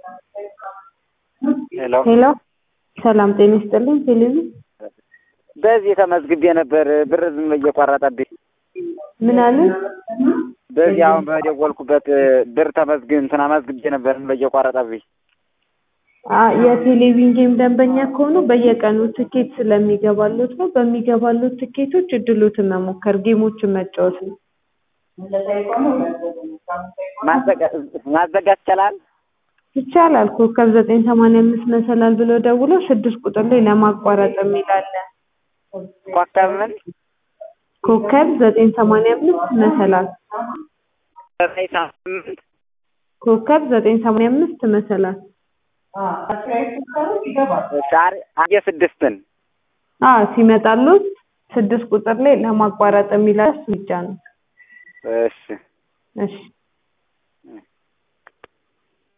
ሄሎ ሄሎ ሰላም ጤና ይስጥልኝ። ቴሌቪዥን በዚህ ተመዝግቤ ነበር ብር ዝም ብዬ እየቆረጠብኝ። ምን አለ? በዚህ አሁን በደወልኩበት ብር ተመዝግ እንትን አመዝግቤ ነበር ዝም ብዬ እየቆረጠብኝ። አ- የቴሌቪዥን ጌም ደንበኛ ከሆኑ በየቀኑ ትኬት ስለሚገባሎት ነው። በሚገባሎት ትኬቶች እድሎትን መሞከር፣ ጌሞችን መጫወት ነው። ማዘጋ- ማዘጋት ይቻላል? ይቻላል። ኮከብ ዘጠኝ ሰማንያ አምስት መሰላል ብሎ ደውሎ ስድስት ቁጥር ላይ ለማቋረጥ የሚል አለ። ኮከብ ምን ኮከብ ዘጠኝ ሰማንያ አምስት መሰላል ዘጠኝ ሳምንት ኮከብ ዘጠኝ ሰማንያ አምስት መሰላል ሻር አየ ስድስትን አ ሲመጣሉት ስድስት ቁጥር ላይ ለማቋረጥ የሚል አለ። እሱ ብቻ ነው። እሺ እሺ